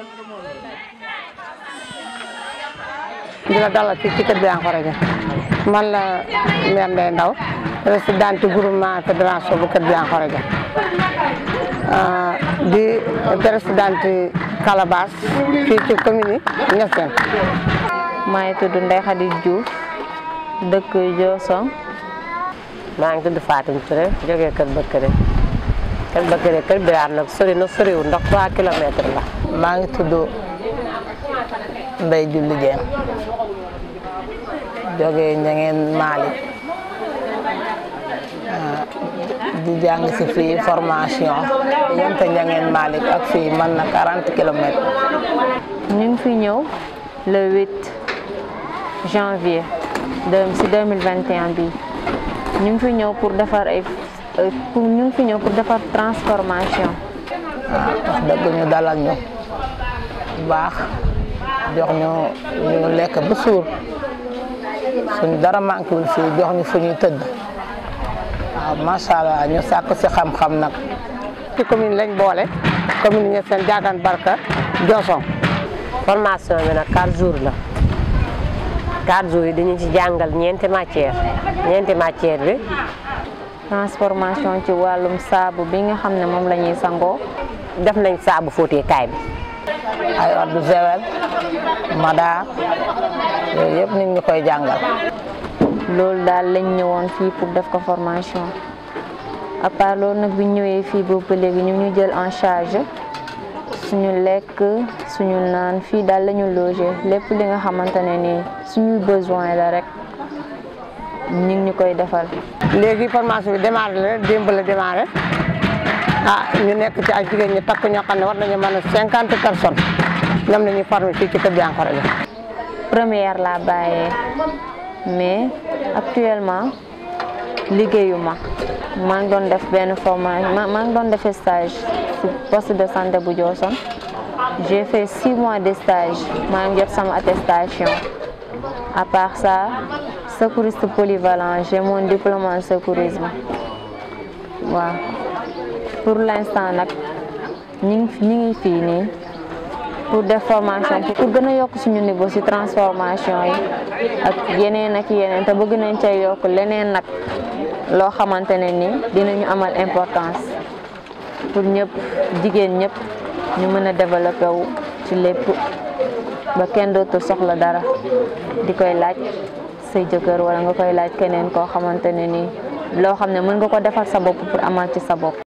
di la dalal fii ci kër Biankhorodia man la maire Ndeye Ndaw présidente groupement fédération bu kër Biankhorodia di présidente Calabas fii ci commune yi Niassène maa ngi tudd Ndeye Khady Diouf dëkk Diossong maa ngi tudd Fatim Touré jógee Kër Bëkkëre Kër Bëkkëre Kër Biraar nag sori na soriwul ndax 3 kilomètres la. maa ngi tudd Ndeye Julli Dieng jógee Ñangeen Malick di jàng si fii formation yente Ñangeen Malick ak fii man na 40 kilomètres. ñu ngi fi ñëw le 8 janvier de si 2021 bi ñu ngi fi ñëw pour defar ay pour ñu ngi fi ñëw pour defar transformation. waaw wax dëgg ñu dalal ñu baax jox ñu ñu lekk ba suur suñ dara manqué wul fii jox ñu fu ñuy tëdd waaw macha allah ñu sàkk si xam-xam nag. ci commune lañ boole commune Niassène Diagane Barka Diossong formation bi nag 4 jours la 4 jours yi dañu ci jàngal ñeenti matière ñeenti matière bi. transformation ci wàllum saabu bi nga xam ne moom la ñuy sangoo. def nañ saabu fóoteekaay bi. ay eau de javel madaar yooyu yëpp nit ñu koy jàngal. loolu daal lañ ñëwoon fii pour def ko formation à part loolu nag bi ñëwee fii boobu ba léegi ñu ñu jël en charge suñu lekk suñu naan fii daal la ñu loger lépp li nga xamante ne nii suñuy besoin la rek ñu ngi ñu koy defal. léegi formation bi démarré la démb la démarré ah ñu nekk ci ay jigéen ñi takk ñoo xam ne war nañu mën a cinquante personnes ñoom la ñuy formé fii ci kër Biankhorodia première laa bàyyee mais actuellement liggéeyuma maa ngi doon def benn formation maa ngi doon def stage ci poste de santé bu Diossong j'ai fait six mois de stage maa ngi jot sama attestation à part ça secouriste polyvalent j'ai mon diplôme en secourisme waaw pour l'instant nag ñi ngi ñi ngi fii nii pour def formation pour gën a yokk suñu niveau ci transformation yi ak yeneen ak yeneen te bëgg nañ cay yokk leneen nag loo xamante ne ni dinañu amal importance pour ñëpp jigéen ñëpp ñu mën a développer wu ci lépp ba kenn dootul soxla dara di koy laaj say jëkkër wala nga koy laaj keneen koo xamante ne nii loo xam ne mën nga ko defar sa bopp pour amal ci sa bopp.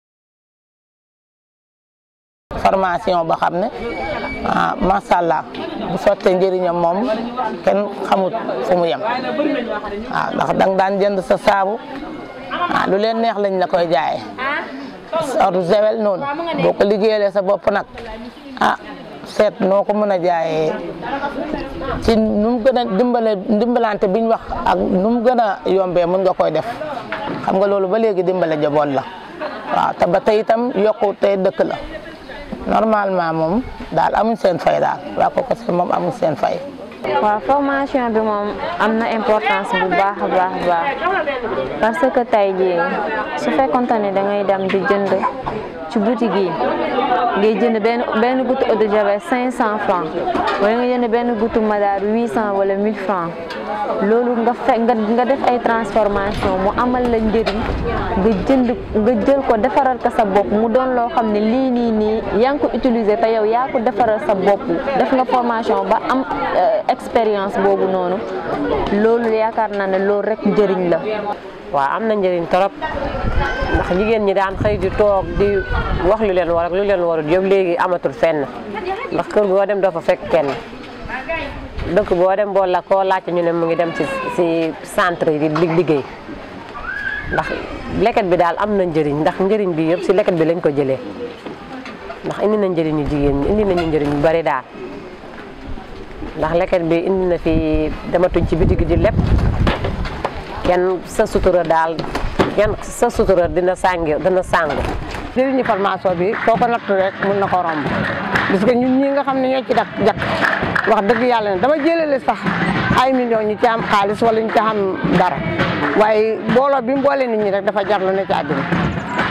formation ba xam ne ah macha allah bu sottee njëriñam moom kenn xamut fu mu yem waaw ndax danga daan jënd sa saabu ah lu leen neex lañ la koy jaayee eau de javel noonu boo ko liggéeyalee sa bopp nag ah seet noo ko mën a jaayee ci nu mu gën a dimbale dimbalante biñ wax ak nu mu gën a yombee mën nga koy def xam nga loolu ba léegi dimbale jaboot la waaw te ba tey itam yokku tey dëkk la normalement moom daal amuñ seen fay daal waa ko kese moom amuñ seen fay. waaw formation bi moom am na importance bu baax a baax baax parce que tey jii su fekkonte ne da ngay dem di jënd ci boutique yi ngay jënd benn benn goutte eau de javel 500 francs wala nga jënd benn goutte madaar 800 wala 1000 francs loolu nga fe nga nga def ay transformation mu amal la njëriñ nga jënd nga jël ko defaral ko sa bopp mu doon loo xam ne lii nii nii yaa ngi ko utiliser te yow yaa ko defaral sa bopp def nga formation ba am expérience boobu noonu loolu yaakaar naa ne loolu rek njëriñ la. waaw am na njëriñ trop ndax jigéen ñi daan xëy di toog di wax lu leen war ak lu leen warul yëpp léegi amatul fenn ndax kër goo dem doo fa fekk kenn dëkk boo dem boo la koo laajte ñu ne mu ngi dem ci ci centre yi di liggéey ndax leket bi daal am na njëriñ ndax njëriñ bi yëpp ci leket bi lañ ko jëlee ndax indi na njëriñu jigéen ñi indi nañu njëriñ bu bari daal ndax leket bi indi na fi dematuñ ci bitig di lépp kenn sa sutura daal kenn sa sutura dina sàngi dina sàngu njëriñu formation bi foo ko natt rek mun na ko romb parce que ñun ñi nga xam ne ñoo ci dak jakk wax dëgg yàlla ne dama jëlale sax ay millions ñu ci am xaalis wala ñu ci am dara waaye booloo bi mu boole nit ñi rek dafa jar lu ne ci àddina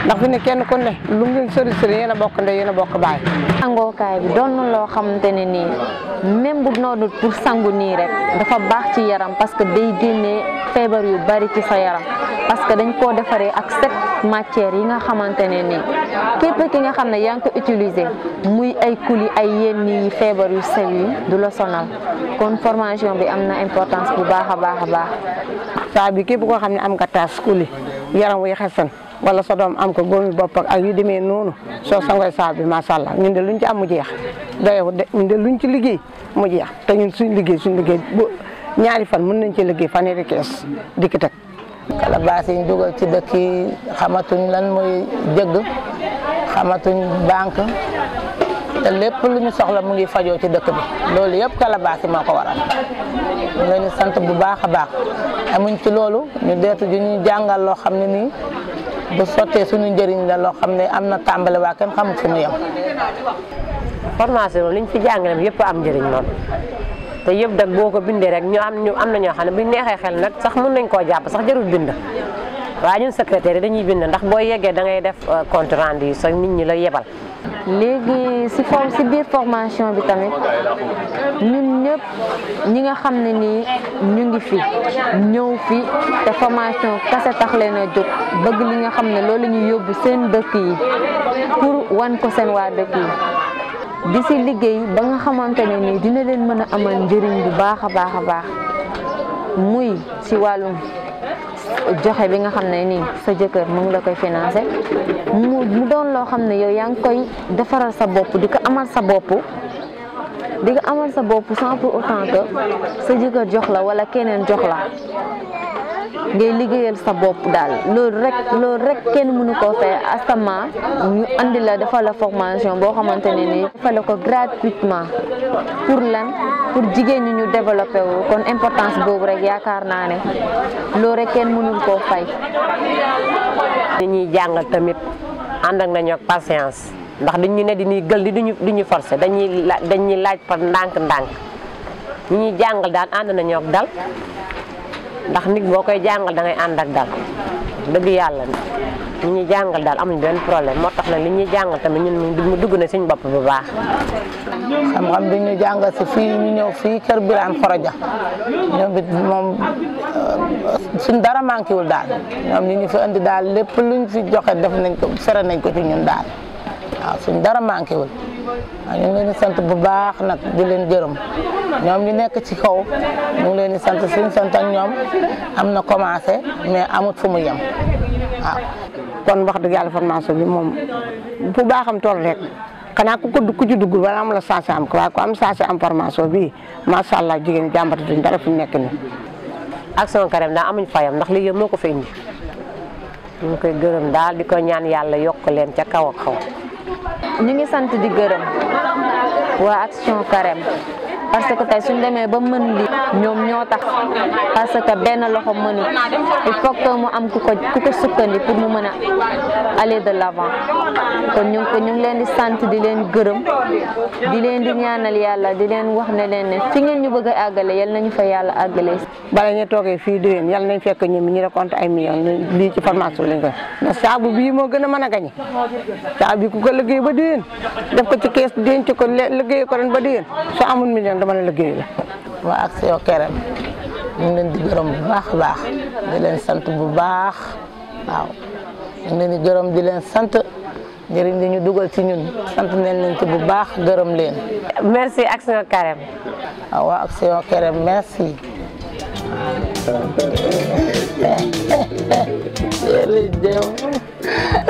ndax fi ne kenn ku ne lu ngeen sori sori yéen a bokk ndey yéen a bokk baay sangookaay bi doon na loo xamante ne nii même bu noonu pour sangu nii rek dafa baax ci yaram parce que day génnee feebar yu bari ci sa yaram parce que dañ koo defaree ak sept matières yi nga xamante ne nii képp ki nga xam ne yaa ngi ko utiliser muy ay kuli ay yenn yi feebar yu sew yi du la sonal kon formation bi am na importance bu baax a baax a baax saa bi képp koo xam ne am nga taas kuli yaram wuy xesan wala sa doom am ko góomi bopp ak yu demee noonu soo sangoy saa bi macha allah ñun de luñ ci am mu jeex doyewu de ñun de luñ ci liggéey mu jeex te ñun suñ liggéey suñ liggéey bu ñaari fan mën nañ ci liggéey fanweeri kees dikk teg calebasse yi ñu dugal ci dëkk yi xamatuñ lan mooy jëgg xamatuñ banque te lépp lu ñu soxla mu ngi fajoo ci dëkk bi loolu yëpp calebasse yi moo ko waral ñu leen di sant bu baax a baax amuñ ci loolu ñu deetu ju ñuy jàngal loo xam ne nii bu sottee suñu njëriñ la loo xam ne am na tàmbali waa kenn xamul fu mu yem formation moom liñ fi jàngale yëpp am njëriñ moom te yëpp dag boo ko bindee rek ñu am ñu am na ñoo xam ne buñ neexee xel nag sax mën nañ koo jàpp sax jarul bind waaye ñun secrétaire yi dañuy bind ndax boo yeggee da ngay def compte rendu yi sax nit ñi la yebal léegi si form si biir formation bi tamit ñun ñëpp ñi nga xam ne nii ñu ngi fi ñëw fi te formation kase tax leen a jóg bëgg li nga xam ne loolu la ñuy yóbbu seen dëkk yi pour wan ko seen waa dëkk yi di si liggéey ba nga xamante ne nii dina leen mën a amal njëriñ bu baax a baax a baax muy si wàllum joxe bi nga xam ne nii sa jëkkër mu ngi la koy financé mu mu doon loo xam ne yow yaa ngi koy defaral sa bopp di ko amal sa bopp di ko amal sa bopp sans pour autant que sa jëkkër jox la wala keneen jox la ngay liggéeyal sa bopp daal loolu rek loolu rek kenn mënu koo fay asama ñu andi la defal la formation boo xamante ne nii defal la ko gratuitement pour lan pour jigéen ñi ñu développé wu kon importance boobu rek yaakaar naa ne loolu rek kenn mënul koo fay. ñi ñuy jàngal tamit ànd ak nañu ak patience ndax dañu ne di ñuy gël di duñu di ñu forcé dañuy la dañuy laaj par ndànk-ndànk ñi ñuy jàngal daal ànd nañu ak dal ndax nit boo koy jàngal da ngay ànd ak dal dëgg yàlla ñi ñuy jàngal daal amuñ benn problème moo tax nag li ñuy jàngal tamit ñun mu dugg na suñ bopp bu baax. xam-xam bi ñu jàngal si fii ñu ñëw fii kër Birame Khoroja ñoom it moom suñ dara manqué wul daal ñoom ñi ñu fi indi daal lépp luñ fi joxe def nañ ko fere nañ ko ci ñun daal waaw suñ dara manqué wul waaw ñu ngi leen di sant bu baax nag di leen gërëm ñoom ñu nekk ci kaw ñu ngi leen di sant suñ sant ak ñoom am na commencé mais amut fu mu yem waaw. kon wax dëgg yàlla formation bi moom bu baaxam tool rek xanaa ku ko ku ci dugg wala am la chance am ko waaye ku am chance am formation bi macha allah jigéen ñi jàmbatatuñ dara fi mu nekk nii. Action Carême daal amuñ fayam ndax lii yëpp moo ko fi indi ñu ngi koy gërëm daal di ko ñaan yàlla yokk leen ca kaw ak kaw. ñu ngi sant di gërëm waa Action Carême parce que tey suñ demee ba mën li ñoom ñoo tax parce que benn loxo mënu il faut que mu am ku ko ku ko sukkandi pour mu mën a aller de l'avant kon ñu ngi ko ñu ngi leen di sant di leen gërëm di leen di ñaanal yàlla di leen wax ne leen ne fi ngeen ñu bëgg a àggale yal nañu fa yàlla àggale bala ñu toogee fii déwén yàlla nañ fekk ñoom ñu récolte ay millions lii ci formation bi lañ koy ndax saabu bii moo gën a mën a gañe saabu bi ku ko liggéey ba déwén def ko ci kees denc ko liggéey ko ren ba déwén soo amul million dama la liggéey la. waa Action Carême ñu ngi leen di gërëm bu baax a baax di leen sant bu baax waaw ñu ngi leen di gërëm di leen sant njëriñ li ñu dugal ci ñun sant nañ leen ci bu baax gërëm leen. merci Action Carême. waaw waa Action Carême merci. jërëjëf